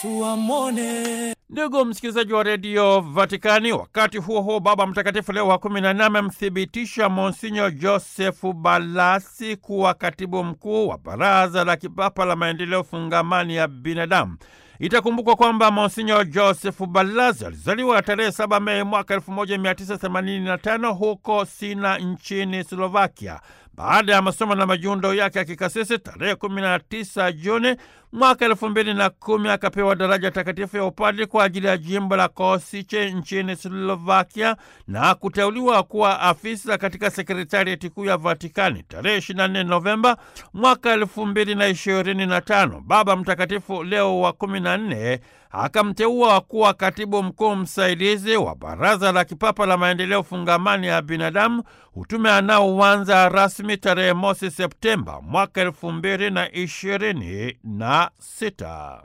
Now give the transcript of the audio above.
Yesu amwone. Ndugu msikilizaji wa redio Vatikani, wakati huo huo, Baba Mtakatifu Leo wa kumi na nne amemthibitisha Monsinyo Josefu Balasi kuwa katibu mkuu wa Baraza la Kipapa la Maendeleo Fungamani ya Binadamu. Itakumbukwa kwamba Monsinyo Josefu Balasi alizaliwa tarehe 7 Mei mwaka 1985 huko Sina nchini Slovakia. Baada ya masomo na majiundo yake ya kikasisi tarehe 19 Juni mwaka elfu mbili na kumi akapewa daraja takatifu ya upadri kwa ajili ya jimbo la Kosice nchini Slovakia na kuteuliwa kuwa afisa katika sekretarieti kuu ya Vatikani tarehe 24 Novemba mwaka elfu mbili na ishirini na tano. Baba Mtakatifu Leo wa kumi na nne akamteua kuwa katibu mkuu msaidizi wa Baraza la Kipapa la Maendeleo Fungamani ya Binadamu, utume anaoanza rasmi tarehe mosi Septemba mwaka elfu mbili na ishirini na sita.